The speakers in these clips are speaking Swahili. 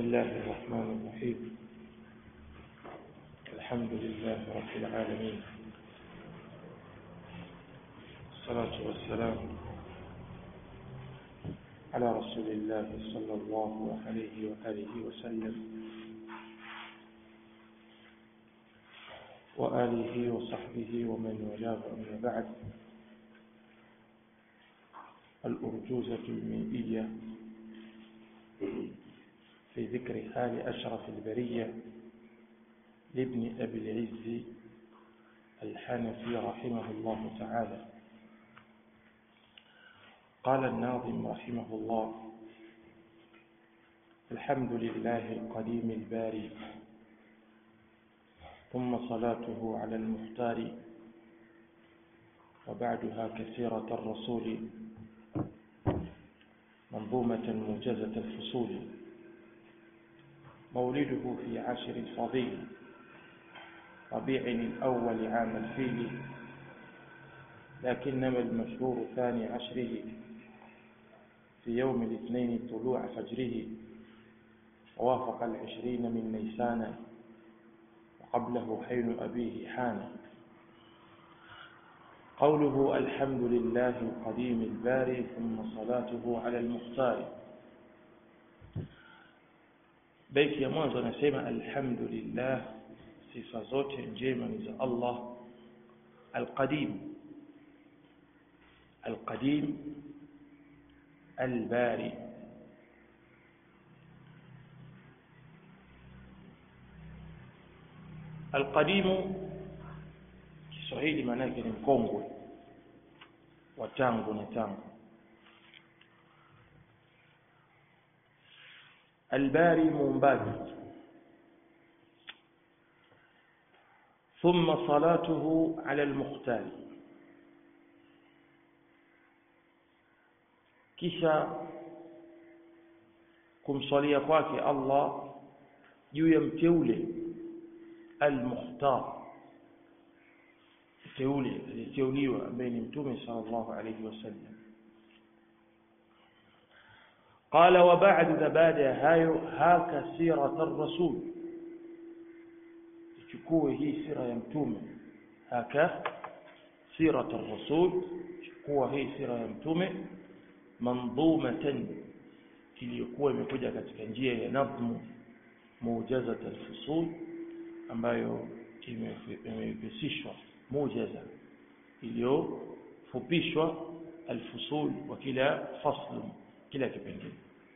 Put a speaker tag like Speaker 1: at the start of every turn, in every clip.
Speaker 1: الله الرحمن الرحيم الحمد لله رب العالمين الصلاة والسلام على رسول الله صلى الله عليه وآله وسلم وآله وصحبه ومن والاه أما بعد الأرجوزة المائية في ذكر حال أشرف البرية لابن أبي العز الحنفي رحمه الله تعالى قال الناظم رحمه الله الحمد لله القديم الباري ثم صلاته على المختار وبعدها كثيرة الرسول منظومة موجزة الفصول مولده في عشر الفضيل ربيع الأول عام الفيل لكنما المشهور ثاني عشره في يوم الاثنين طلوع فجره ووافق العشرين من نيسان وقبله حين أبيه حان قوله الحمد لله القديم الباري ثم صلاته على المختار بيت ya mwanzo anasema alhamdulillah sifa zote njema ni za Allah alqadim alqadim albari alqadimu Kiswahili maana yake ni mkongwe wa tangu na tangu albari muumbaji ثم صلاته على المختار kisha kumswalia kwake Allah juu ya mteule al-mukhtar mteule aliyeteuliwa ambaye ni mtume sallallahu alayhi wasallam قال وبعد بعد hayo haka sirat ar-rasul chukue hii sira ya mtume haka sirat ar-rasul chukua hii sira ya mtume mandhumatan iliyokuwa imekuja katika njia ya nadhmu mujazat al-fusul ambayo imepesishwa mujaza iliyofupishwa al-fusul wa kila fasl kila kipengele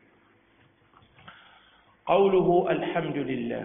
Speaker 1: قوله الحمد لله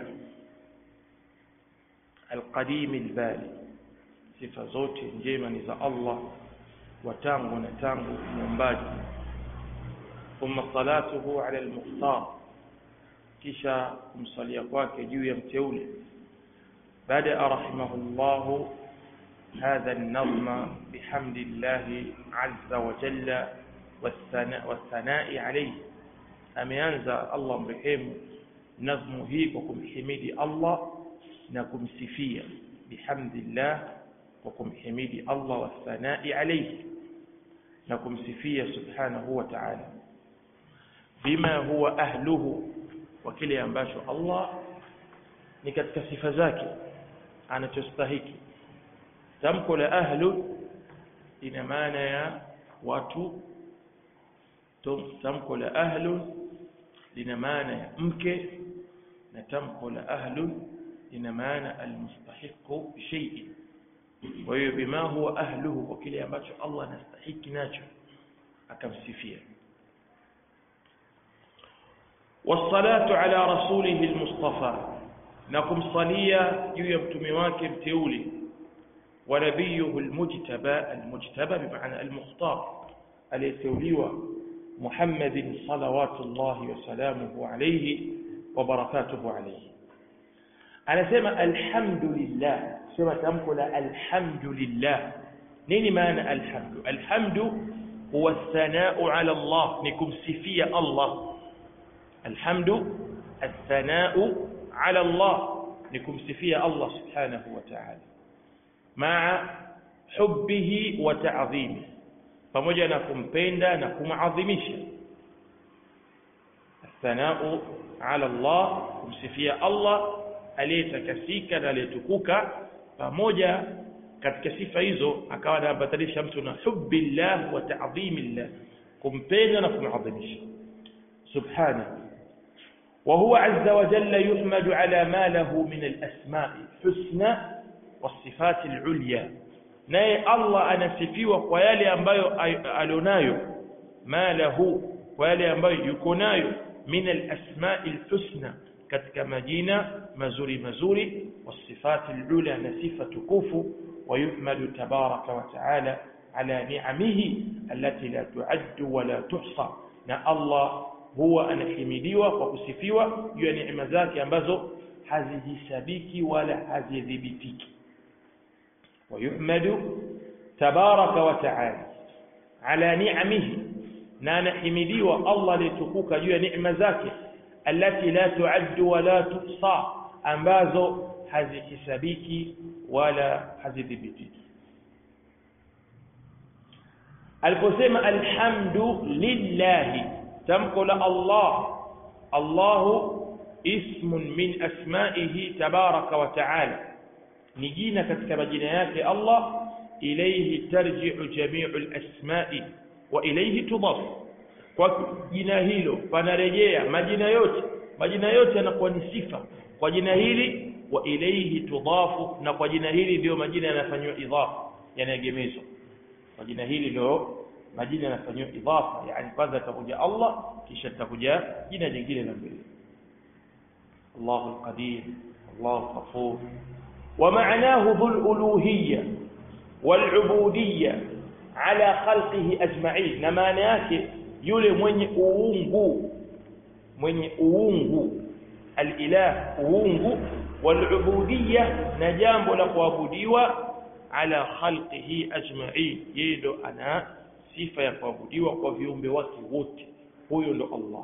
Speaker 1: القديم الباري sifa zote njema ni za Allah wa tangu na tangu muumbaji thumma salatuhu ala al-mukhtar kisha kumsalia kwake juu ya mteule baada rahimahullah هذا النظم بحمد الله عز وجل والثناء, والثناء عليه ameanza Allah mrehemu nazmu hii kwa kumhimidi Allah na kumsifia bihamdillah kwa kumhimidi Allah wathanai alayhi na kumsifia subhanahu wa ta'ala bima huwa ahluhu wa kile ambacho Allah ni katika sifa zake anachostahiki tamko la ahlu ina maana ya watu tamko la ahlu lina maana ya mke na tamko la ahlu lina maana almustahiqu shay'in kwa hiyo bima huwa ahluhu kwa kile ambacho Allah anastahiki nacho akamsifia والصلاه على رسوله المصطفى نقم صليا juu ya mtume wake mteule ونبيه المجتبى المجتبى بمعنى المختار aliyeteuliwa محمد صلوات الله وسلامه عليه وبركاته عليه anasema alhamdulillah sema tamko la alhamdulillah nini maana alhamdu alhamdu huwa athanau ala Allah ni kumsifia Allah alhamdu athanau ala Allah ni kumsifia Allah subhanahu wa ta'ala maa hubbihi wa ta'dhimihi pamoja na kumpenda na kumadhimisha thanau ala Allah kumsifia Allah aliyetakasika na aliyetukuka pamoja katika sifa hizo akawa anabatalisha mtu na hubbillah wa ta'dhimillah kumpenda na kumadhimisha subhanahu وهو عز وجل يحمد على ما له من الأسماء الحسنى والصفات العليا naye Allah anasifiwa kwa yale ambayo alionayo ma lahu kwa yale ambayo yuko nayo min alasma'i alhusna katika majina mazuri mazuri wasifati alula na sifa tukufu ويحمد تبارك وتعالى على نعمه التي لا تعد ولا تحصى na Allah huwa anahimidiwa kwa kusifiwa juu ya neema zake ambazo hazijisabiki wala hazidhibitiki ويحمد تبارك وتعالى على نعمه na anahimidiwa Allah alitukuka juu ya neema zake allati la tuaddu wala tuhsa ambazo hazihesabiki wala hazidhibitiki aliposema alhamdu lillahi tamko la Allah Allahu ismun min asma'ihi tabaraka wa ta'ala ni jina katika majina yake Allah ilayhi tarji'u jami'u al-asma'i wa ilayhi tudaf kwa jina hilo panarejea majina yote majina yote yanakuwa ni sifa kwa jina hili wa ilayhi tudafu na kwa jina hili ndio majina yanafanywa idhafa yanaegemezwa kwa jina hili ndio majina yanafanywa idhafa yani kwanza takuja Allah kisha takuja jina jingine la mbele Allahu al-Qadir Allahu Ghafur ومعناه ذو الألوهية والعبودية على خلقه أجمعين na maana yake yule mwenye uungu mwenye uungu alilah uungu walubudiyya na jambo la kuabudiwa ala khalqihi ajma'in yeye ndo ana sifa ya kuabudiwa kwa viumbe wake wote huyo ndo Allah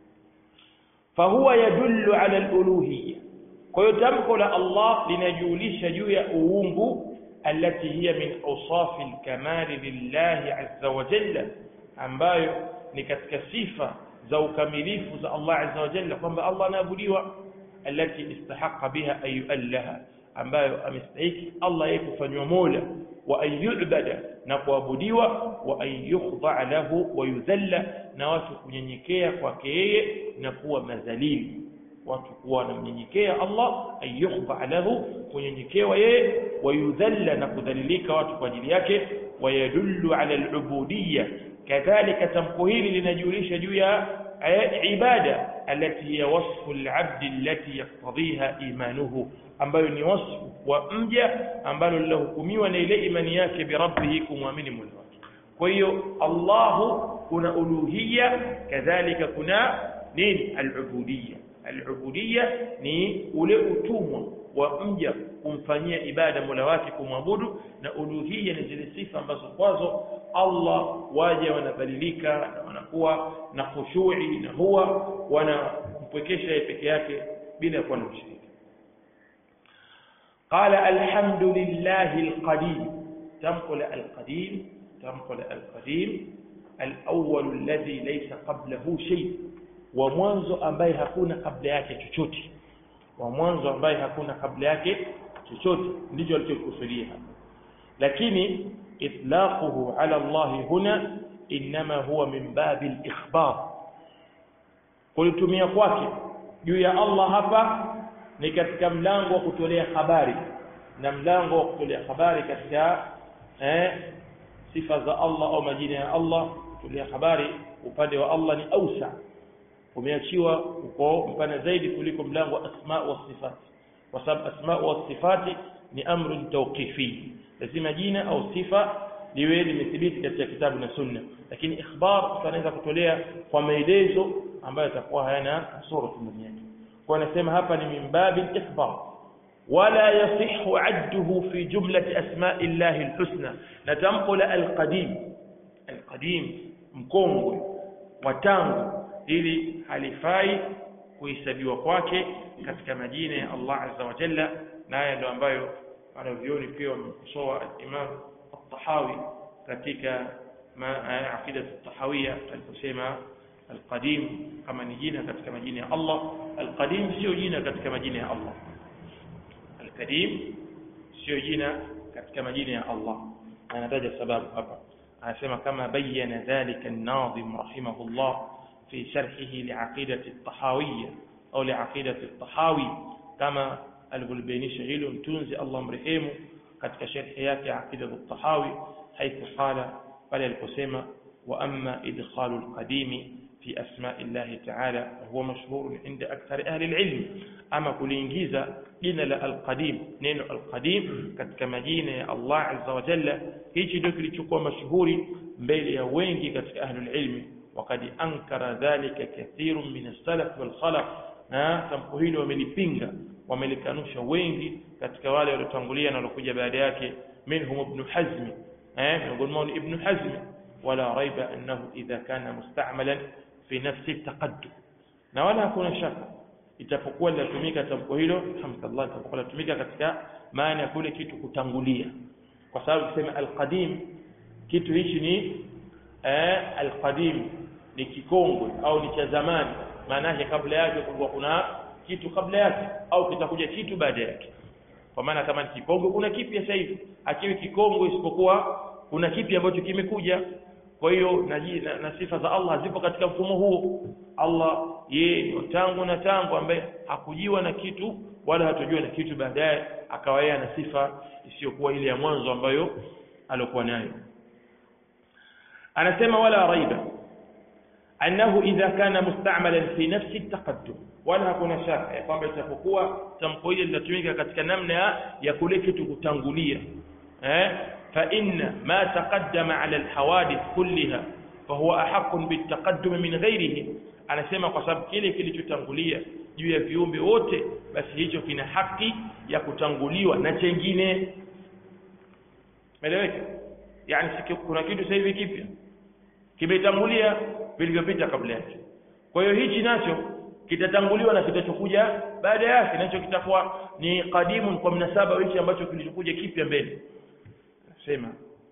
Speaker 1: fahuwa yadullu ala aluluhiyya kwa hiyo tamko la Allah linajulisha juu ya uungu alati hiya min awsafi alkamali lillahi azza wa jalla ambayo ni katika sifa za ukamilifu za Allah azza wa jalla kwamba Allah anaabudiwa alati istahaqa biha an yu'allaha ambayo amestahiki Allah yeye kufanywa mola wa an yu'bada na kuabudiwa wa an yukhda lahu wa yudhalla na watu kunyenyekea kwake yeye na kuwa madhalili watu kuwa wanamnyenyekea Allah an yukhda lahu kunyenyekewa yeye wa yudhalla na kudhalilika watu kwa ajili yake wa yadullu ala al-ubudiyya kadhalika tamko hili linajulisha juu ya ibada alati hiya wasfu al-abd allati yaqtadhiha imanuhu ambayo ni wasfu wa mja ambalo lilohukumiwa na ile imani yake bi rabbih kumwamini Mola wake kwa hiyo Allahu kuna uluhiyya kadhalika kuna nini al-ubudiyya al-ubudiyya ni ule utumwa wa mja kumfanyia ibada Mola wake kumwabudu na uluhiyya ni zile sifa ambazo kwazo Allah waje wanadhalilika na wanakuwa na khushu'i na huwa wanampwekesha yeye peke yake bila kuwa na ushirika قال الحمد لله القديم تنقل القديم تنقل القديم الأول الذي ليس قبله شيء ومwanzo ambaye hakuna kabla yake chochote wa mwanzo ambaye hakuna kabla yake chochote ndicho alichokusudia lakini itlaquhu ala Allah huna inma huwa min babi al-ikhbar kulitumia kwake juu ya Allah hapa ni katika mlango wa kutolea habari na mlango wa kutolea habari katika eh, sifa za Allah au majina ya Allah kutolea habari upande wa Allah ni ausa umeachiwa uko mpana zaidi kuliko mlango wa asma wa sifat kwa sababu asma wa sifati ni amru tawqifi lazima jina au sifa liwe limethibiti katika kitabu na sunna lakini ikhbar tunaweza kutolea kwa maelezo ambayo yatakuwa hayana kasoro ndani yake kwa anasema hapa ni min babi ikhbar wala yasihu adduhu fi jumlati asma'i llahi alhusna na tamko la alqadim alqadim mkongwe wa tangu ili halifai kuhesabiwa kwake katika majina ya Allah azza wa jalla na haya ndio ambayo wanavyoni pia wamekosoa al-Imam at-Tahawi katika aqida at-Tahawiyya aliposema alqadim kama ni jina katika majina ya Allah alqadim sio jina katika majina ya Allah alqadim sio jina katika majina ya Allah anataja sababu hapa anasema kama bayyana dhalika an-nadhim rahimahullah fi sharhihi li'aqidati at-tahawiyya au li'aqidati at-tahawi kama alivyobainisha hilo mtunzi Allah mrehemu katika sharhi yake aqida at-tahawi haithu qala pale aliposema wa amma idkhalu al-qadim fi asma'i Allah ta'ala huwa mashhur inda akthar ahli al-ilm ama kuliingiza jina la al-qadim neno al-qadim katika majina ya Allah azza wa jalla hichi ndio kilichokuwa mashuhuri mbele ya wengi katika ahli al-ilm وقد أنكر ذلك كثير من السلف والخلف na tamko hili wamelipinga wamelikanusha wengi katika wale waliotangulia na waliokuja baada yake minhum ibn hazm eh miongoni mwao ibn hazm wala raiba annahu idha kana musta'malan fi nafsi taqaddum na wala hakuna shaka itapokuwa linatumika tamko hilo alhamdulillah itapokuwa linatumika katika maana ya kule kitu kutangulia kwa sababu kusema alqadim kitu hichi ni eh alqadim ni kikongwe au ni cha zamani maana yake kabla yake kulikuwa kuna kitu kabla yake au kitakuja kitu baada yake kwa maana kama ni kikongwe kuna kipya sasa hivi hakiwi kikongwe isipokuwa kuna kipi ambacho kimekuja kwa hiyo na, na, na sifa za Allah zipo katika mfumo huo Allah yeye ni tangu na tangu ambaye hakujiwa na kitu wala hatojua na kitu baadaye akawa yeye na sifa isiyokuwa ile ya mwanzo ambayo alokuwa nayo anasema wala raiba annahu idha kana musta'malan fi nafsi at-taqaddum wala hakuna shaka ya kwamba itapokuwa tamko hili linatumika katika namna ya kule kitu kutangulia eh fa inna ma taqaddama ala al-hawadith kullaha fahuwa ahaqqun bit-taqaddum min ghayrihi anasema kwa sababu kile kilichotangulia juu ya viumbe wote basi hicho kina haki ya kutanguliwa na chengine meleweka yani kuna kitu sasa hivi kipya kimetangulia vilivyopita kabla yake kwa hiyo hichi nacho kitatanguliwa na kitachokuja baada yake nacho kitakuwa ni qadimun kwa mnasaba hichi ambacho kilichokuja kipya mbele nasema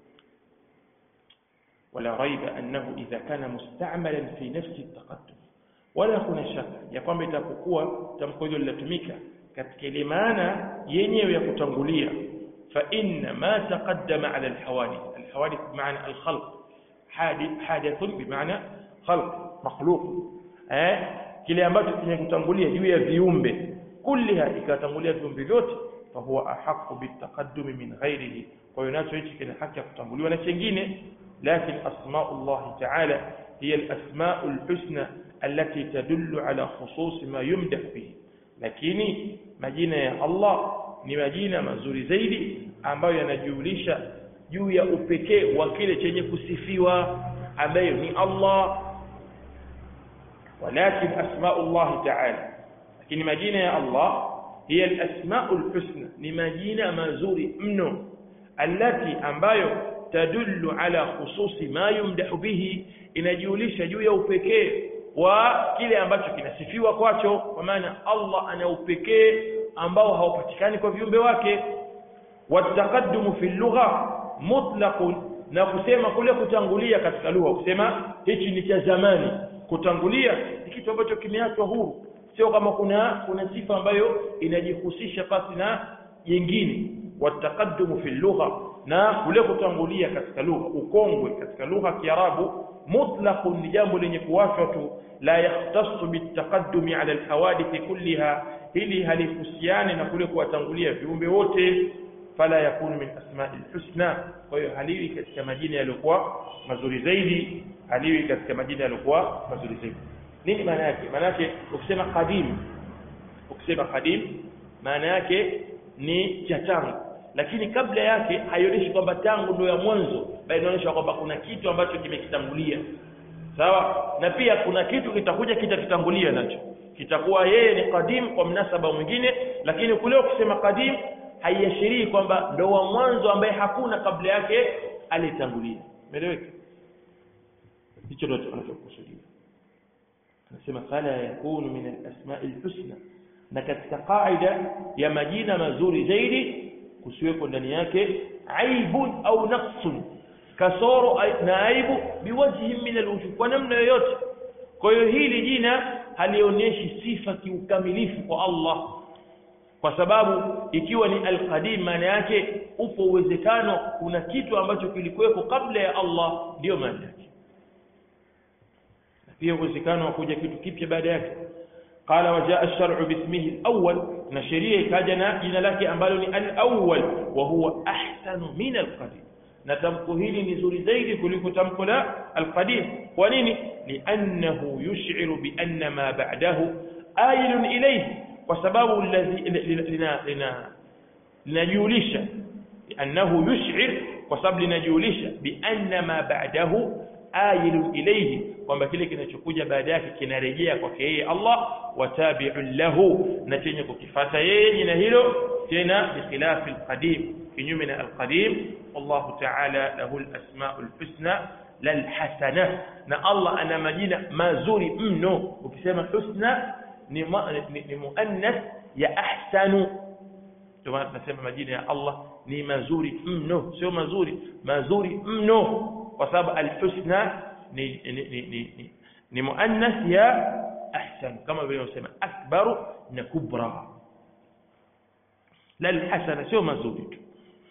Speaker 1: wala raiba annahu idha kana musta'malan fi nafsi at-taqaddum wala kuna shaka ya kwamba itapokuwa tamko hilo linatumika katika ile maana yenyewe ya kutangulia fa inna ma taqaddama ala al-hawadith al-hawadith maana al-khalq حادث بمعنى خلق مخلوق eh kile ambacho kimekutangulia juu ya viumbe kulliha ikatangulia viumbe vyote fa huwa ahqqu bitaqaddum min ghairihi kwa hiyo nacho hichi kina haki ya kutanguliwa na chengine lakini asmaullah ta'ala hiya al-asma'u al-husna allati tadullu ala khusus ma yumdah bihi lakini majina ya Allah ni majina mazuri zaidi ambayo yanajulisha juu ya upekee wa kile chenye kusifiwa ambayo ni Allah walakin asmaullah ta'ala lakini majina ya Allah hiya al-asmaul husna ni majina mazuri mno allati ambayo tadullu ala khususi ma yumdahu bihi inajulisha juu ya upekee wa kile ambacho kinasifiwa kwacho kwa maana Allah ana upekee ambao haupatikani kwa viumbe wake wataqaddumu fi lugha mutlaqun na kusema kule kutangulia katika lugha kusema hichi ni cha zamani kutangulia ni kitu ambacho kimeachwa huru sio kama kuna kuna sifa ambayo inajihusisha pasi na jingine wataqaddumu fi lugha na kule kutangulia katika lugha ukongwe katika lugha ya Kiarabu mutlaqun ni jambo lenye kuwachwa tu la yahtassu bitaqaddumi ala alhawadith kulliha hili halihusiani na kule kuwatangulia viumbe wote fala yakunu min asma'i alhusna kwa hiyo haliwi katika majina yaliokuwa mazuri zaidi haliwi katika majina yaliokuwa mazuri zaidi nini maana yake maana yake ukisema qadim ukisema qadim maana yake ni cha tangu lakini kabla yake haionyeshi kwamba tangu ndio ya mwanzo bali inaonyesha kwamba kuna kitu ambacho kimekitangulia sawa na pia kuna kitu kitakuja kitakitangulia nacho kitakuwa yeye ni qadim kwa mnasaba mwingine lakini kule ukisema qadim haiashirii kwamba ndo wa mwanzo ambaye hakuna kabla yake alitangulia umeeleweka hicho ndio tunachokusudia anasema fala yakunu min al-asma'i al-husna na katika kaida ya majina mazuri zaidi kusiwepo ndani yake aibun au naqsun kasoro na aibu biwajhi min alwujuh kwa namna yoyote kwa hiyo hili jina halionyeshi sifa kiukamilifu kwa Allah kwa sababu ikiwa ni alqadim maana yake upo uwezekano kuna kitu ambacho kilikuwepo kabla ya Allah ndio maana yake pia uwezekano wa kuja kitu kipya baada yake قال وجاء الشرع باسمه الأول نشريه كاجنا جنا لك أمبالني الأول وهو أحسن من القديم نتمكو هيلي نزوري زيدي كلكو تمكو لا القديم ونيني لأنه يشعر بأن ما بعده آيل إليه وسبب الذي لنا لنا لنجولش لأنه يشعر وسبب لنجولش بأن ما بعده آيل إليه kwamba kile kinachokuja baada yake kinarejea kwake yeye Allah watabi'un lahu na chenye kukifata yeye jina hilo tena bikhilafi alqadim kinyume na alqadim Allah ta'ala lahu alasmaul husna lal hasana na Allah ana majina mazuri mno ukisema husna ni, ni, ni muannas ya ahsanu ndio maana tunasema majina ya Allah ni mazuri mno sio mazuri mazuri mno kwa sababu alhusna ni ni ni ni, ni muannas ya ahsan kama vile unasema akbaru na kubra la alhasana sio mazuri tu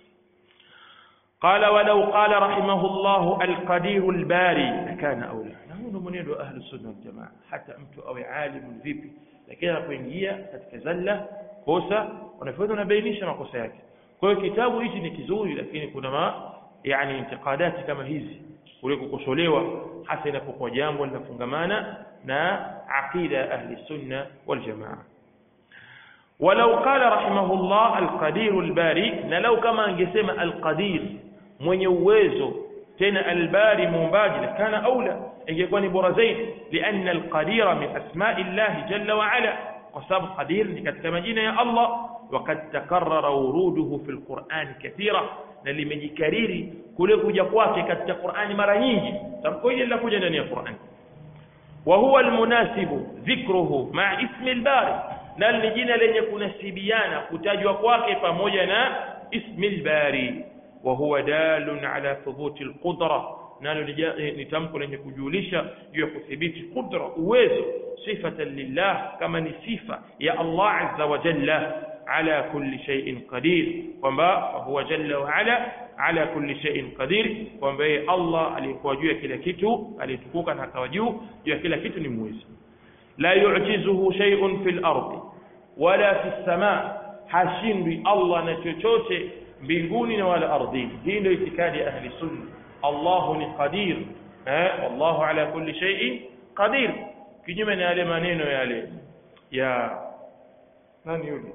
Speaker 1: قال ولو قال رحمه الله القدير الباري لكان اولى نحن منيد اهل السنه والجماعه حتى mtu awe alim vipi lakini anapoingia katika zalla kosa wanafanya unabainisha makosa yake kwa hiyo kitabu hichi ni kizuri lakini kuna ma yani intiqadati kama hizi kule kukosolewa hasa inapokuwa jambo linafungamana na aqida ya ahli sunna wal jamaa ولو قال رحمه الله القدير الباري na lau kama angesema alqadir mwenye uwezo tena albari muumbaji kana aula ingekuwa ni bora zaidi lianna alqadira min asma'i llahi jalla wa ala kwa sababu qadir ni katika majina ya Allah وقد تكرر وروده في القرآن كثيرا na limejikariri kule kuja kwake katika Qur'ani mara nyingi tamko hili linakuja ndani ya Qur'ani wa huwa almunasibu dhikruhu ma ismi albari na ni jina lenye kunasibiana kutajwa kwake pamoja na ismi albari wa huwa dalun ala thubuti alqudra nalo ni tamko lenye kujulisha juu ya kuthibiti qudra uwezo sifatan lillah kama ni sifa ya Allah azza wa jalla على كل شيء قدير kwamba huwa jalla wa ala ala kulli shay'in qadir kwamba yeye Allah aliyekuwa juu ya kila kitu alitukuka na akawa juu juu ya kila kitu ni mwezi la yu'jizuhu shay'un fil ardi wala fis samaa hashindwi Allah na chochote mbinguni na wala ardhini hii ndio itikadi ya ahli sunna Allah ni qadir eh wallahu ala kulli shay'in qadir kinyume na yale maneno yale ya nani yule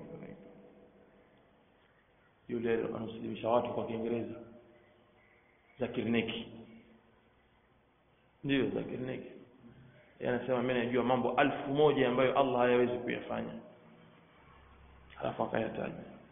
Speaker 1: yule anasilimisha watu kwa Kiingereza Zakir Neki ndio Zakir Neki yeye anasema mimi najua mambo alfu moja ambayo Allah hayawezi kuyafanya halafu akayataja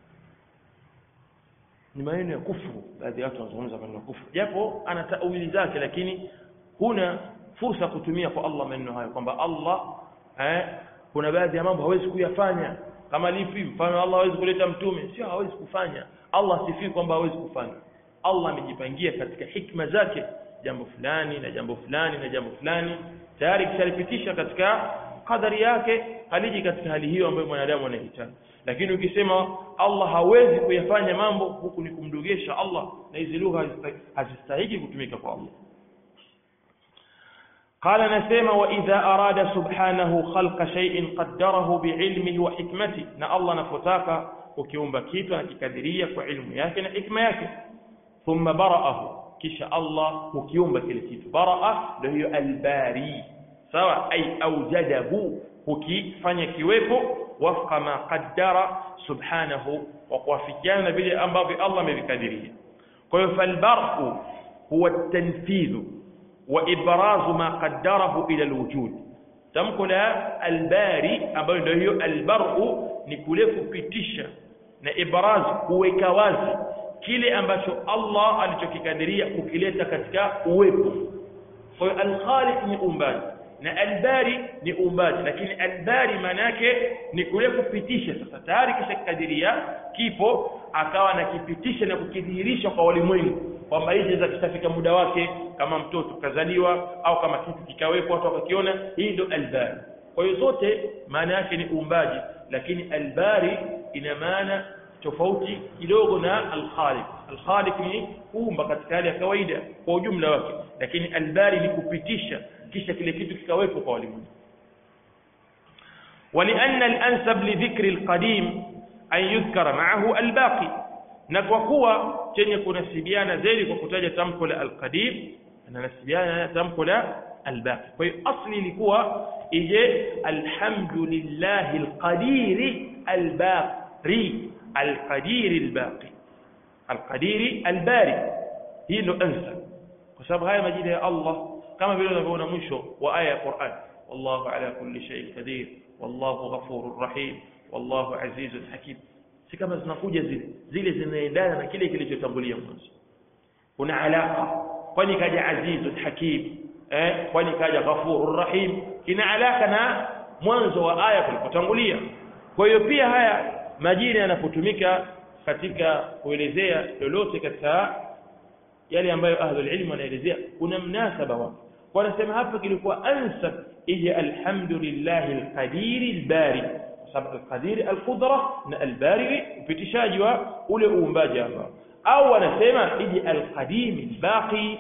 Speaker 1: ni maneno ya kufuru baadhi ya watu wanazungumza maneno ya kufuru japo ana tawili zake lakini huna fursa kutumia kwa Allah maneno hayo kwamba Allah eh, kuna baadhi ya mambo hawezi kuyafanya kama lipi mfano Allah hawezi kuleta mtume sio hawezi kufanya Allah sifii kwamba hawezi kufanya Allah amejipangia katika hikma zake jambo fulani na jambo fulani na jambo fulani tayari kishalipitisha katika kadari yake haliji katika hali hiyo ambayo mwanadamu anahitaji lakini ukisema Allah hawezi kuyafanya mambo huku ni kumdogesha Allah na hizi lugha hazistahili kutumika kwa Allah قال نسيما وإذا أراد سبحانه خلق شيء قدره بعلمه وحكمته نا الله نفتاك وكيومبا كيتو نككدرية وعلم yake na hikma yake ثم برأه kisha Allah hukiumba kile kitu baraa ndio hiyo albari sawa ay awjadahu hukifanya kiwepo wafqa ma qaddara subhanahu wa kuwafikiana vile ambavyo Allah amevikadiria kwa hiyo falbarqu huwa at-tanfidh wa ibrazu ma qaddarahu ila alwujud tamko la albari ambayo ndio hiyo albaru ni kule kupitisha na ibraz kuweka wazi kile ambacho Allah alichokikadiria kukileta katika uwepo kwa hiyo alkhaliq ni umbaji na albari ni umbaji lakini albari maana yake ni kule kupitisha sasa tayari kisha kikadiria kipo akawa nakipitisha na kukidhihirisha kwa walimwengu kwamba hizi za kitafika muda wake kama mtoto kazaliwa au kama kitu kikawekwa watu wakakiona hii ndio albari kwa hiyo zote maana yake ni uumbaji lakini albari ina maana tofauti kidogo na alkhaliq alkhaliq ni kuumba katika hali ya kawaida kwa ujumla wake lakini albari ni kupitisha kisha kile kitu kikawekwa kwa walimwengu ولأن الأنسب لذكر القديم أن يذكر معه الباقي na kwa kuwa chenye kunasibiana zaidi kwa kutaja tamko la alqadim ananasibiana na tamko la albaqi kwa hiyo asli ilikuwa ije alhamdulillahi alqadiri albaqi alqadiri albaqi alqadiri albari hii ndo ansa kwa sababu haya majina ya Allah kama vile unavyoona mwisho wa aya ya Qur'an wallahu ala kulli shay'in qadir wallahu ghafurur rahim wallahu azizun hakim si kama zinakuja zile zile zinaendana na kile kilichotangulia mwanzo kuna alaka kwani kaja azizun hakim eh kwani kaja ghafurur rahim kina alaka na mwanzo wa aya kulipotangulia kwa hiyo pia haya majina yanapotumika katika kuelezea lolote katika yale ambayo ahlul ilm wanaelezea kuna mnasaba wake wanasema hapa kilikuwa ansab ije alhamdulillahi alqadiri albari sababu alqadiri alqudra na albari upitishaji wa ule uumbaji ambao au wanasema ije alqadim albaqi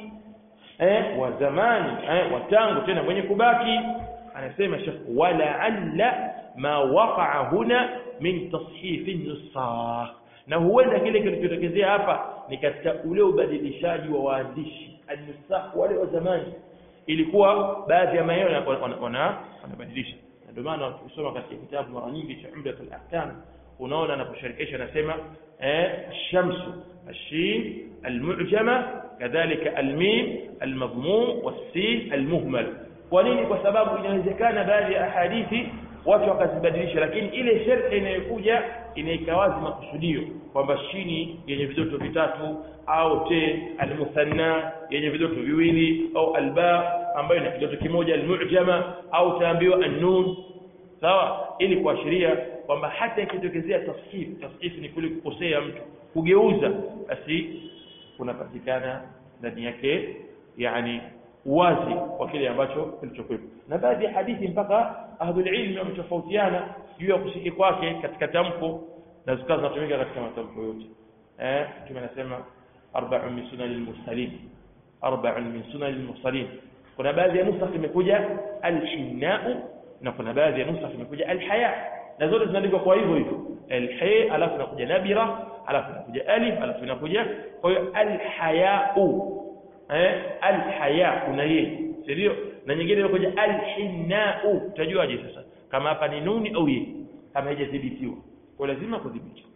Speaker 1: eh wa zamani eh wa tangu tena mwenye kubaki anasema shekh wala alla ma waqa'a huna min tashif an-nusakh na huenda kile kilichotokezea hapa ni katika ule ubadilishaji wa waandishi an-nusakh wale wa zamani ilikuwa baadhi ya maneno wanabadilisha ndio maana ukisoma katika kitabu mara nyingi cha Umdat al-Ahkam unaona anaposharikisha anasema eh shamsu الشين المعجمة كذلك الميم المضموم والسين المهمل kwa nini kwa sababu inawezekana baadhi ya ahadithi watu wakazibadilisha lakini ile sharti inayokuja inaika wazi makusudio kwamba shini yenye vidoto vitatu au te almuthanna yenye vidoto viwili au alba ambayo ina kidoto kimoja almu'jama au taambiwa annun sawa ili kuashiria kwamba hata ikitokezea tasfif tasfif ni kule kukosea mtu kugeuza basi kunapatikana ndani yake yani uwazi wa kile ambacho kilichokuwepo na baadhi ya hadithi mpaka ahlul ilmi wametofautiana juu ya kushiki kwake katika tamko na zikawa zinatumika katika matamko yote eh mtume anasema arba'un min sunanil mursalin arba'un min sunanil mursalin kuna baadhi ya nusakh imekuja al-hinna'u na kuna baadhi ya nusakh imekuja al-haya na zote zinaandikwa kwa hivyo hivyo al-hay alafu inakuja nabira alafu inakuja alif alafu inakuja kwa hiyo al-haya'u eh al-haya kuna yeye ndio na nyingine inakuja al-hinna'u utajuaje sasa kama hapa ni nuni au ye kama haijadhibitiwa kwa lazima kudhibiti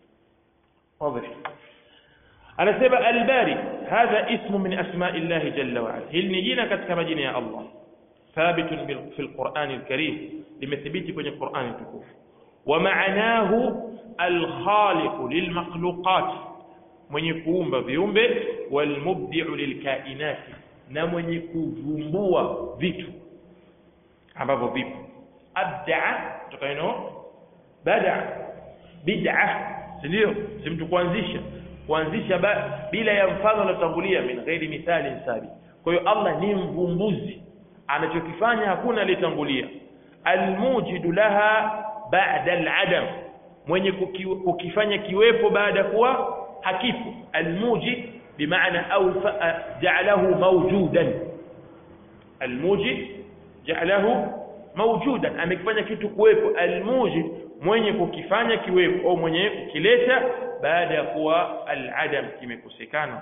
Speaker 1: wazi anasema al-bari hadha ismu min asma'i Allah jalla wa ala hili ni jina katika majina ya Allah ثابت في القرآن الكريم لمثبت في القرآن الكريم ومعناه الخالق للمخلوقات mwenye kuumba viumbe walmubdi'u lilkainati na mwenye kuvumbua vitu ambavyo vipo abda'a kutoka neno bada bid'a ndio si mtu kuanzisha kuanzisha bila ya mfano unatangulia min ghairi mithali sabi kwa hiyo Allah ni mvumbuzi anachokifanya hakuna aliyetangulia almujidu laha ba'da al'adam mwenye kukifanya kiwepo baada kuwa hakifu almujid bimaana au ja'alahu mawjudan almujid ja'alahu mawjudan amekifanya kitu kuwepo almujid mwenye kukifanya kiwepo au mwenye kukileta baada ya kuwa aladam kimekosekana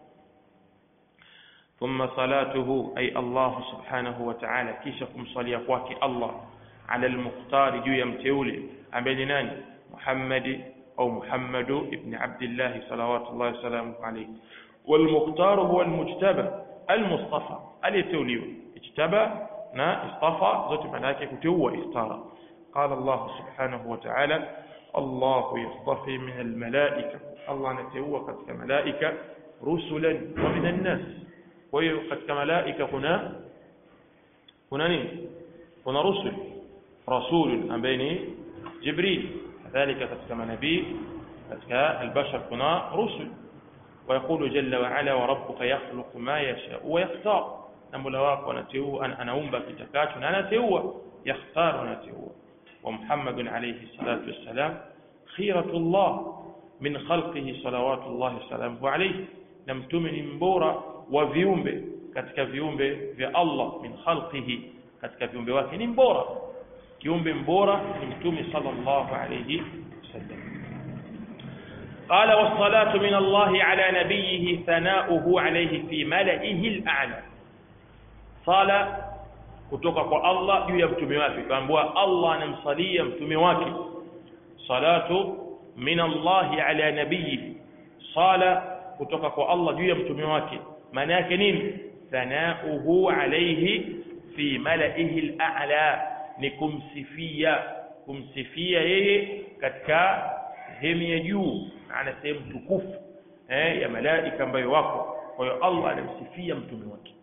Speaker 1: ثم صلاته أي الله سبحانه وتعالى كيشكم صليا kwake Allah على المختار juu ya mteule ambaye ni nani Muhammad au Muhammad ibn Abdullah صلوات الله وسلامه عليه والمختار هو المجتبى المصطفى aliyeteuliwa اجتبى na istafa zote maana yake kuteua istara قال الله سبحانه وتعالى الله يصطفي من الملائكة الله نتوى katika malaika rusulan wa min an-nas kwa hiyo katika malaika kuna kuna nini kuna rusul rasul ambaye ni jibril kadhalika katika manabii katika albashar kuna rusul ويقول جل وعلا وربك يخلق ما يشاء ويختار na mola wako anateua anaumba kitakacho na anateua yakhtar anateua wa muhammadun alayhi salatu wassalam khiratullah min khalqihi salawatullahi wasalamuhu alayhi na mtume ni mbora wa viumbe katika viumbe vya Allah min khalqihi katika viumbe wake ni mbora kiumbe mbora ni mtume sallallahu alayhi wasallam قال والصلاة من الله على نبيه ثناؤه عليه في ملئه الأعلى صلاة kutoka kwa Allah juu ya mtume wake kaambiwa Allah anamsalia mtume wake salatu min Allah ala nabiyhi sala kutoka kwa Allah juu ya mtume wake maana yake nini thanauhu alayhi fi malaihi al-a'la ni kumsifia kumsifia yeye katika sehemu ya juu ana sehemu tukufu eh, ya malaika ambayo wako kwa hiyo Allah anamsifia mtume wake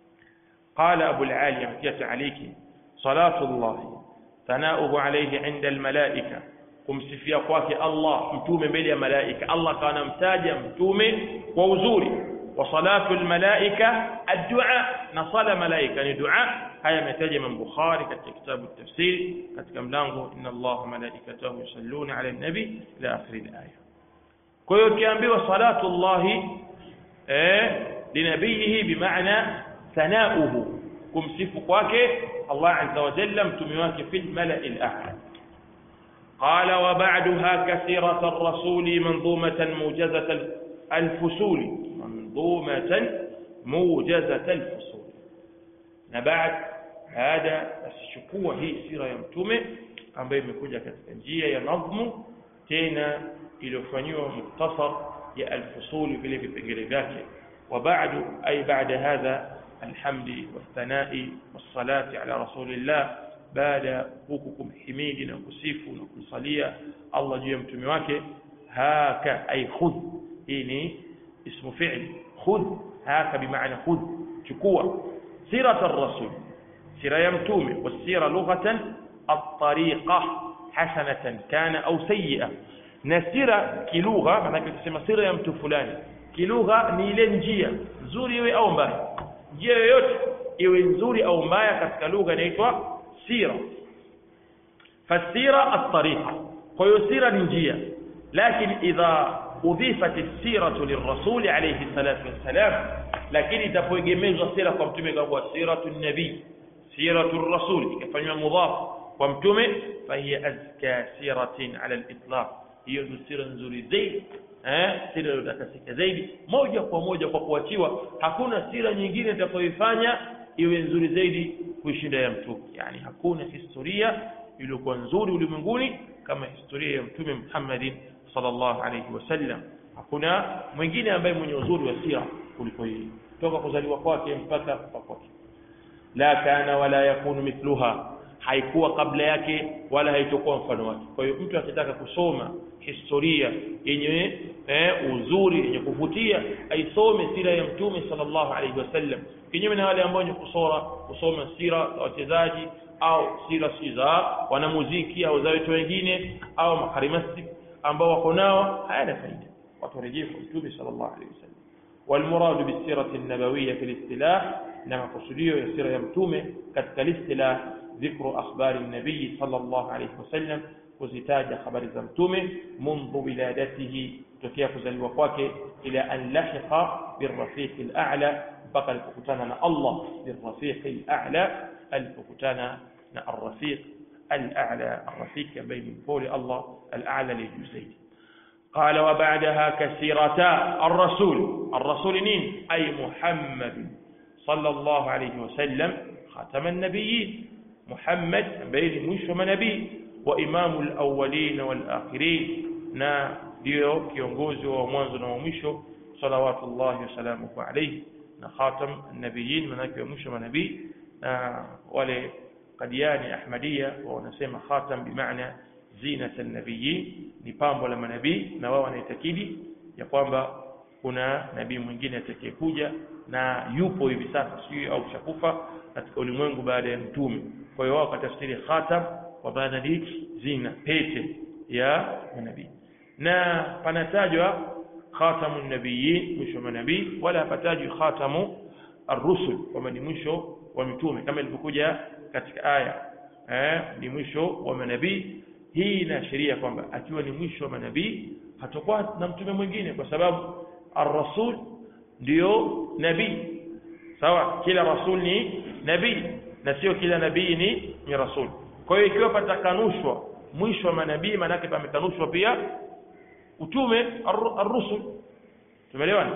Speaker 1: qala abu al-ali amtia aliki salatu Allah thanauhu alayhi inda al-malaika kumsifia kwake Allah mtume mbele ya malaika Allah kawa anamtaja mtume kwa uzuri wa salatu al-malaika ad-du'a na sala malaika ni dua haya yametaja Imam Bukhari katika kitabu tafsir katika mlango inna Allah malaikatahu yusalluna ala nabi ila akhir al-aya kwa hiyo ukiambiwa salatu Allah eh linabihi bimaana sanauhu kumsifu kwake Allah azza wa jalla mtume wake fil mala'i al-a'la قال وبعدها كثيرة الرسول منظومة موجزة الفصول منظومة موجزة الفصول نبعد هذا الشكوة هي سيرة يمتومة ambayo imekuja katika njia ya nadhmu tena iliyofanyiwa muktasar ya alfusuli vile vipengele vyake wa ba'du ay ba'da hadha alhamdi wathanai wassalati ala rasulillah baada huku kumhimidi na kusifu na kumsalia Allah juu ya mtume wake haka ay khudh hii ni ismu fi'l khudh haka bimaana khudh chukua sirat ar-rasul sira ya mtume wasira lughatan at-tariqa hasanatan kana au sayyi'a na sira kilugha maana kusema sira ya mtu fulani kilugha ni ile njia nzuri iwe au mbaya njia yoyote iwe nzuri au mbaya katika lugha inaitwa سيرة فالسيرة الطريقة kwa سيرة نجية لكن إذا أضيفت السيرة للرسول عليه الصلاة والسلام لكن itapoegemezwa sira kwa mtume kwa siratu nabii siratu rasul ikafanywa mudhaf kwa mtume fahiya azka siratin ala al-itlaq hiyo ndio sira nzuri zaidi eh sira iliyotakasika zaidi moja kwa moja kwa kuachiwa hakuna sira nyingine itakayoifanya iwe nzuri zaidi kuishinda ya mtume yani hakuna historia iliyokuwa nzuri ulimwenguni kama historia ya mtume Muhammad sallallahu alayhi wasallam hakuna mwingine ambaye mwenye uzuri wa sira kuliko yeye toka kuzaliwa kwake mpaka kufa kwake la kana wala yakunu mithluha haikuwa kabla yake wala haitokuwa mfano wake kwa hiyo mtu akitaka kusoma historia yenye eh, uzuri yenye kuvutia aisome sira ya mtume sallallahu alaihi wasallam kinyume na wale ambao wenye kusora kusoma sira za wachezaji au sira si za wanamuziki au za watu wengine au makarimasi ambao wako nao hayana faida watu warejee kwa mtume sallallahu alaihi wasallam والمراد بالسيرة النبوية في الاصطلاح نما قصديه يسير يمتومه كتك الاصطلاح ذكر أخبار النبي صلى الله عليه وسلم kuzitaja habari za mtume mundu wiladatihi tokea kuzaliwa kwake ila an lahiqa birrafiqi al-a'la mpaka alipokutana na Allah birrafiqi al-a'la alipokutana na arrafiq al-a'la arrafiq ambaye ni mpole Allah al-a'la li zaidi قال وبعدها كثيرتا الرسول الرسول مين أي محمد صلى الله عليه وسلم خاتم النبيين محمد بين مش نبي وإمام الأولين والآخرين na ndio kiongozi wa mwanzo na wa mwisho salawatullahi wasalamuhu alayhi na khatam nabiyin manake wa mwisho manabii na wale kadiani ahmadia wanasema khatam bimaana zinata nabiyin ni pambo la manabii na wao wanaitakidi ya kwamba kuna nabii mwingine atakayekuja na yupo hivi sasa sijui au shakufa katika ulimwengu baada ya mtume kwa hiyo wao katafsiri khatam kwa maana ni zina pete ya manabii na panatajwa khatamu nabiyin mwisho wa manabii wala hapatajwi khatamu arrusul kwamba ni mwisho wa mitume kama ilivyokuja katika aya eh, ni mwisho wa manabii hii inaashiria kwamba akiwa ni mwisho wa manabii hatakuwa na mtume mwingine kwa sababu arrasul ndio nabii sawa kila rasul ni nabii na sio kila nabii ni ni rasul kwa hiyo ikiwa patakanushwa mwisho wa manabii maanake pamekanushwa pia utume arrusul tumeelewana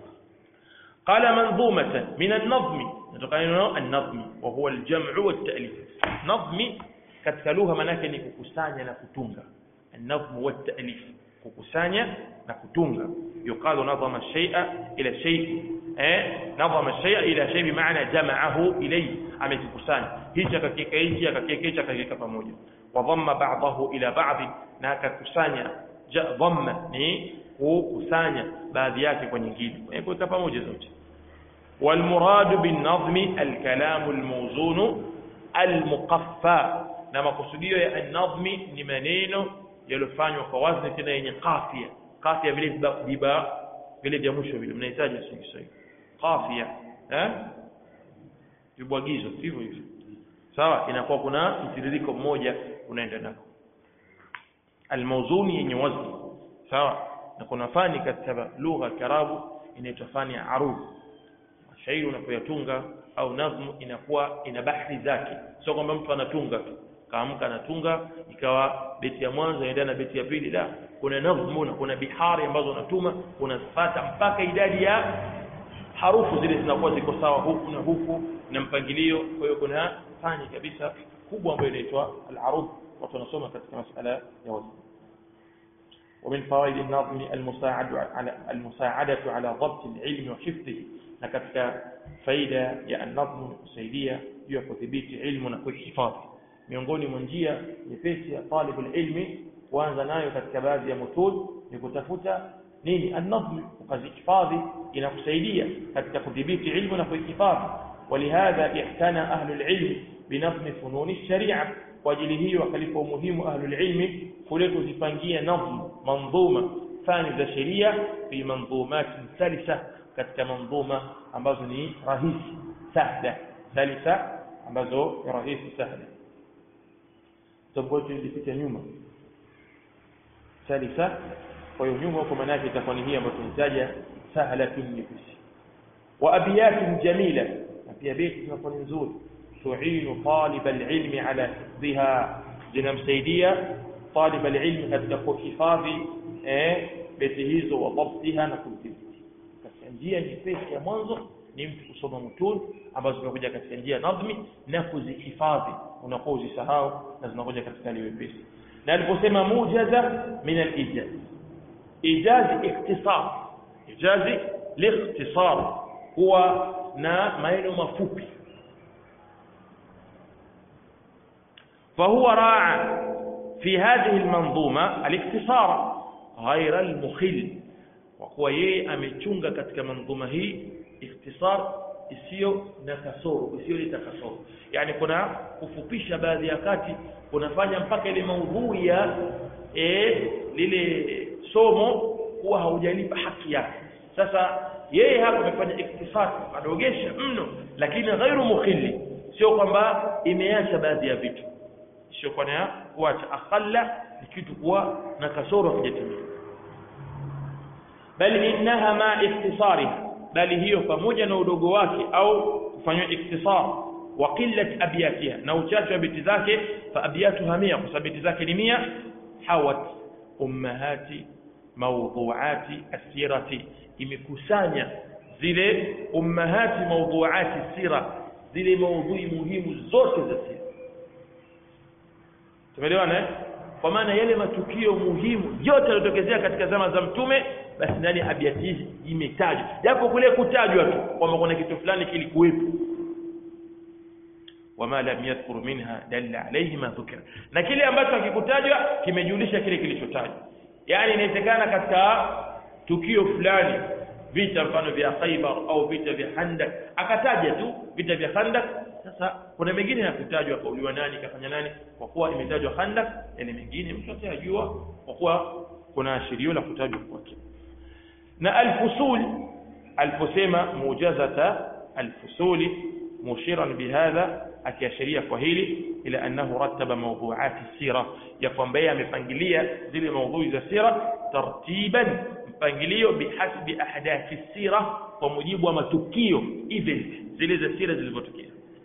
Speaker 1: قال منظومة من النظم نتقال النظم وهو الجمع والتأليف نظم katika lugha manake ni kukusanya na kutunga an-nazm wa at-ta'lif kukusanya na kutunga yuqalu nadhama shay'a ila shay eh nadhama shay'a ila shay bi maana jama'ahu ilayhi amekikusanya hichi akakiweka hichi akakiweka hichi akakiweka pamoja wa dhamma ba'dahu ila ba'd na akakusanya dhamma ni kukusanya baadhi yake kwa nyingine kuweka pamoja zote والمراد بالنظم الكلام الموزون المقفى na makusudio ya an-nadhmi ni maneno yaliyofanywa kwa wazni tena yenye kafia kafia vile viba vile vya mwisho vile mnahitaji sio Kiswahili kafia eh vibwagizo hivyo hivyo sawa inakuwa kuna mtiririko mmoja unaenda nako almawzuni yenye wazni sawa na kuna fani katika lugha ya Kiarabu inaitwa fani ya arud shairi unapoyatunga au nazmu inakuwa ina bahri zake sio kwamba mtu anatunga tu kaamka anatunga ikawa beti ya mwanzo inaendana na beti ya pili la kuna nazmu na kuna bihari ambazo unatuma unafuata mpaka idadi ya harufu zile zinakuwa ziko sawa huku na huku na mpangilio kwa hiyo kuna fani kabisa kubwa ambayo inaitwa al-arud watu wanasoma katika masala ya wazn ومن فوائد النظم المساعد على المساعدة على ضبط العلم وحفظه na katika faida ya an-nadhmu ni kusaidia juu ya kudhibiti ilmu na kuhifadhi miongoni mwa njia nyepesi ya talibul ilmi kuanza nayo katika baadhi ya mutun ni kutafuta nini an-nadhmu ukazihifadhi inakusaidia katika kudhibiti ilmu na kuhifadhi ولهذا اعتنى أهل العلم بنظم فنون الشريعة واجل هي وكلف مهم أهل العلم كلت زفانجية نظم منظومة ثاني ذا شريعة في منظومات سلسة katika manzuma ambazo ni rahisi sahla salisa ambazo ni rahisi sahla taboti ilipita nyuma salisa kwa hiyo nyuma kwa maana yake itakuwa ni hii ambayo tunataja sahlatun nyepesi wa abiyatun jamila na pia beti zinakuwa ni nzuri tuinu talib alilmi ala hifdhiha zinamsaidia talib alilmi katika kuhifadhi eh beti hizo wa dhabtiha na kudhibiti njia nyepesi ya mwanzo ni mtu kusoma mutun ambazo zimekuja katika njia nadhmi na kuzihifadhi unakuwa uzisahau na zinakuja katika hali wepesi na aliposema mujaza min al-ijaz ijazi ikhtisar ijazi liikhtisar huwa na maneno mafupi فهو راعى في هذه المنظومة الاختصار غير المخل kwa kuwa yeye amechunga katika manzuma hii ikhtisar isiyo na kasoro isiyo leta kasoro yani kuna kufupisha baadhi ya kati kunafanya mpaka ile maudhui ya e, lile somo kuwa haujalipa haki yake sasa yeye hapa amefanya ikhtisar adogesha mno lakini ghairu mukhilli sio kwamba imeacha baadhi ya vitu sio kwa na kuacha akhalla ni kitu kuwa na kasoro hakijatimia bali innaha ma ikhtisariha bali hiyo pamoja na udogo wake au kufanywa ikhtisar wa qillat abyatiha na uchache wa biti zake fa abyatuha mia kwa sababu biti zake ni mia hawat ummahati mawdhuati asirati imekusanya zile ummahati mawdhuati sira zile maudhui muhimu zote za sira tumeelewana eh kwa maana yale matukio muhimu yote yaliyotokezea katika zama za mtume basi ndani ya abiati hizi imetajwa japo kule kutajwa tu kwamba kuna kitu fulani kilikuwepo wama lam yadhkur minha dalla alayhi ma dhukira na kile ambacho hakikutajwa kimejulisha kile kilichotajwa yani inawezekana katika tukio fulani vita mfano vya Khaibar au vita vya Khandak akataja tu vita vya Khandak sasa kuna mengine hakutajwa kauliwa nani kafanya nani kwa kuwa imetajwa Khandak yani mengine mtu atayajua kwa kuwa kuna ashirio la kutajwa kwake na alfusul aliposema mujazata alfusuli mushiran bihadha akiashiria kwa hili ila annahu rattaba mawduati sira ya kwamba yeye amepangilia zile maudhui za sira tartiban mpangilio bihasbi ahdathi sira kwa mujibu wa matukio event zile za sira zilivyotokea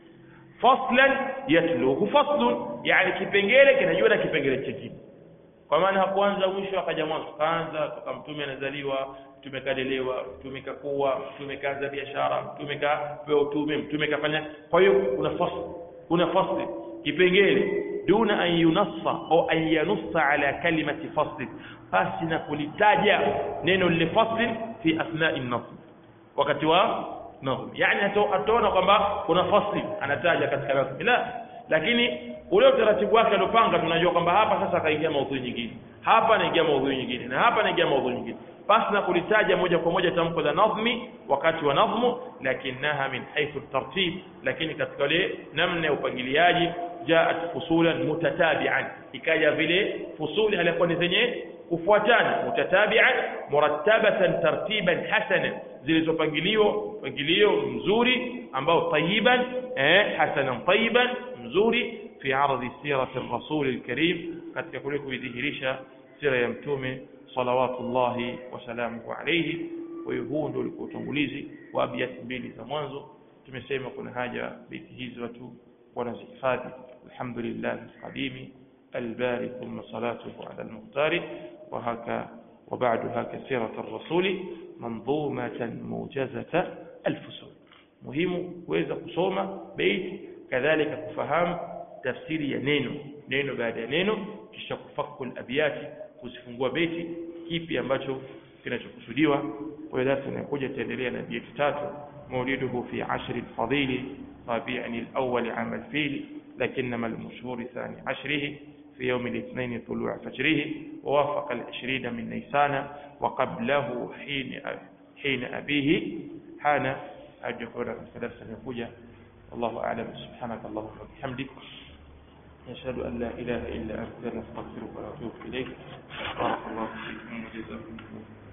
Speaker 1: faslan yatluhu faslun yani kipengele kinajua na kipengele chingine kwa maana hakuanza mwisho akaja mwanzo kaanza toka mtume anazaliwa mtume kadelewa mtume kakuwa mtume kaanza biashara mtume kapewa utume mtume kafanya kwa hiyo kuna fasl kuna fasl kipengele duna an yunassa au an yanussa ala kalimati fasl basi na kulitaja neno lile fasl fi athnai nasl wakati wa nazm yani ataona kwamba kuna fasl anataja katika nasm la lakini ule utaratibu wake aliopanga tunajua kwamba hapa sasa akaingia maudhui nyingine hapa anaingia maudhui nyingine na hapa anaingia maudhui nyingine basi na kulitaja moja kwa moja tamko la nadhmi wakati wa nadhmu lakinaha min haythu tartib lakini katika ile namna ya upangiliaji jaat fusulan mutatabi'an ikaja vile fusuli halikuwa ni zenye kufuatana mutatabi'an murattabatan tartiban hasana zilizopangiliwa pangilio mzuri ambao tayiban eh hasanan tayiban mzuri fi ardhi sirati rasul alkarim katika kule kuidhihirisha sira ya mtume salawatullahi wasalamuhu alayhi kwa hiyo huu ndio ulikuwa utangulizi wa abiyati mbili za mwanzo tumesema kuna haja beti hizi watu wanazihifadhi alhamdulillah alqadimi الباري ثم صلاته على المختار وهكا وبعد هكا سيرة الرسول منظومة موجزة الفصول مهم kuweza kusoma bait kadhalika kufahamu tafsiri ya neno neno baada ya neno kisha kufaku al-abyati kuzifungua beti kipi ambacho kinachokusudiwa kwa hiyo darasa inakuja taendelea na beti tatu mauliduhu fi ashri al-fadili rabi'an al-awwal 'am al-fil لكنما المشهور ثاني عشره في يوم الاثنين طلوع فجره ووافق العشرين من نيسان وقبله حين حين أبيه حان أجهر ثلاث سنة والله أعلم سبحانك اللهم وبحمدك نشهد أن لا إله إلا أنت نستغفرك ونتوب إليك بارك الله فيكم وجزاكم الله